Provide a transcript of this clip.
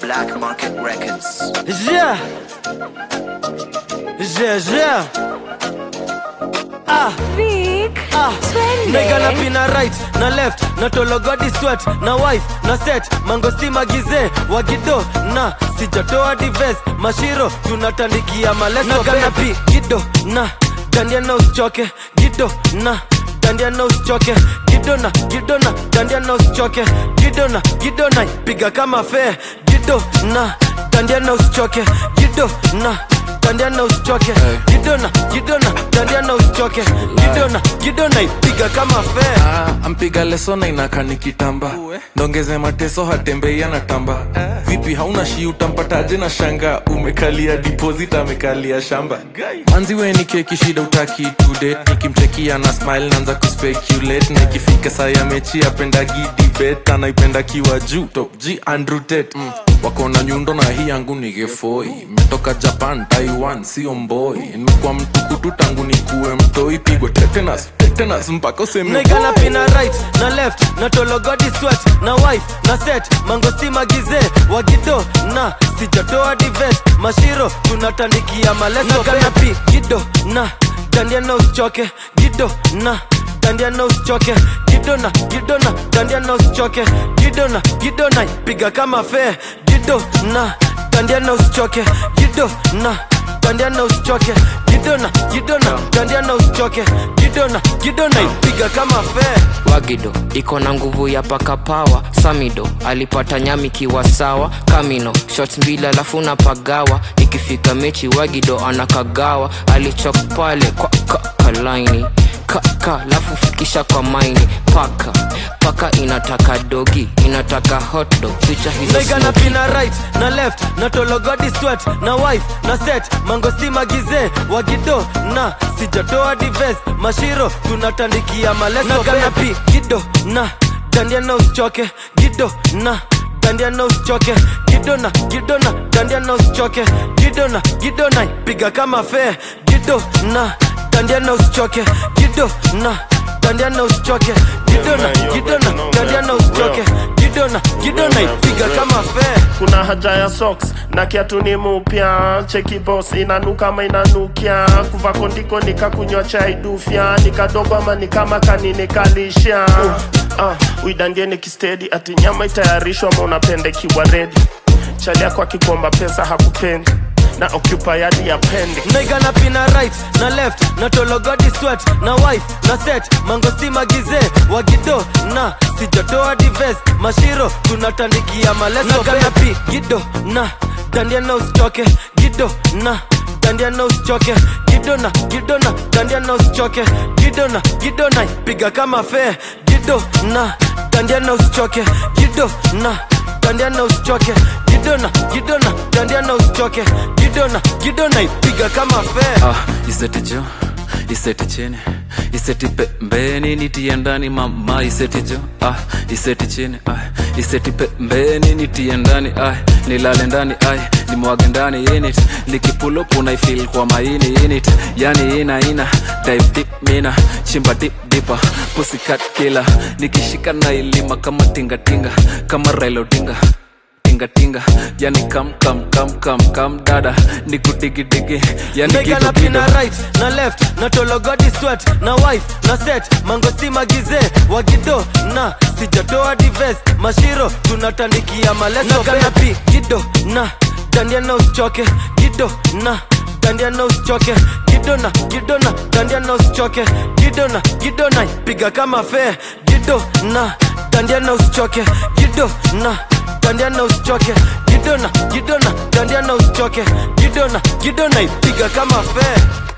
Black Market Records. Yeah. Yeah, yeah. Ah, Vic, ah. twende. Nigga na pina right na left na tologodi sweat na wife na set mangosti magize wagido na sijatoa dives mashiro tunatandikia maleso na gana pi gido na dandia na usichoke gido na dandia na usichoke gido na gido na dandia na usichoke gido na gido na piga kama fe gido na dandia na usichoke gido na dandia na usichoke gidona gidona dandia na usichoke gidona gidona ipiga kama fe Ah, ampiga leso na inaka nikitamba ndongeze mateso hatembei anatamba vipi hauna shi utampataje na shanga umekalia deposit amekalia shamba manzi we ni keki shida utaki today nikimchekia na smile naanza kuspeculate na ikifika saa ya mechi apendagi debate anaipenda kiwa juu top g andrew tate mm. wako na nyundo na hii yangu ni gefoi metoka japan taiwan sio mboi nimekuwa mtukutu tangu nikuwe mtoi pigwe tetanus tetanus mpaka useme Nigga na pina right na left na tologodi sweat na wife na set mangosti magize wagido na sijatoa dives mashiro tunatandikia maleso na pi gido na dandia na usichoke gido na dandia na usichoke gido na gido na dandia na usichoke gido na gido na piga kama fe gido na dandia na usichoke gido na dandia na usichoke gidona gidona dandia na usichoke gidona gidona ipiga kama fe wagido iko na nguvu ya paka pawa samido alipata nyami kiwa sawa kamino shots mbili alafu na pagawa ikifika mechi wagido anakagawa alichok pale kwa ka, kalaini kaka lafu fikisha kwa maini paka paka inataka dogi inataka hotdog ficha hizo Nigga na smoky. pina right na left na tologodi sweat na wife na set mangosti magize wagido na sijatoa dives mashiro tunatandikia maleso na gana pi gido na dandia na usichoke gido na dandia na usichoke gido na gido na dandia na usichoke gido na gido na piga kama fe gido na dandia na usichoke gido na dandia na usichoke gido na gido na dandia na usichoke gido na gido na ipiga kama fe kuna haja ya socks na kiatu ni mupya cheki boss inanuka ama inanukia kuva kondiko nikakunywa chai dufya nikadogo ama nikama kaninikalisha uh, uidandie nikistedi ati nyama itayarishwa ama unapendekiwa redi chali yako akikomba pesa hakupendi na occupy hadi ya pendi Nigga na pina right na left na tologodi sweat na wife na set mangosti magize wagido na sijatoa dives mashiro tunatandikia maleso na gana pi gido na dandia na usichoke gido na dandia na usichoke gido na gido na dandia na usichoke gido na gido na piga kama fe gido na dandia na usichoke gido na dandia na usichoke gidona gidona dandia na usichoke gidona gidona ipiga kama fe ah, iseti jo iseti chini iseti pembeni nitie ndani mama iseti jo ah, iseti chini ah, iseti pembeni nitie ndani ah, nilale ndani ah, nimwage ndani init nikipulupu naifil kwa maini init yani ina ina dive deep mina chimba dip dipa pusikat kila nikishika na ilima kama tingatinga kama railodinga tingatinga yani kam kam kam kam kam dada nikudigidigi yani Nigga na kitu pina kido right na left na tologodi sweat na wife na set mangosti magize wagido na sijatoa dives mashiro tunatandikia maleso na gana pi gido na dandia na usichoke gido na dandia na usichoke gido na gido na dandia na usichoke gido na gido na piga kama fe gido na dandia na usichoke gido na dandia na usichoke gido na gido na dandia na usichoke gido na gido na ipiga kama fe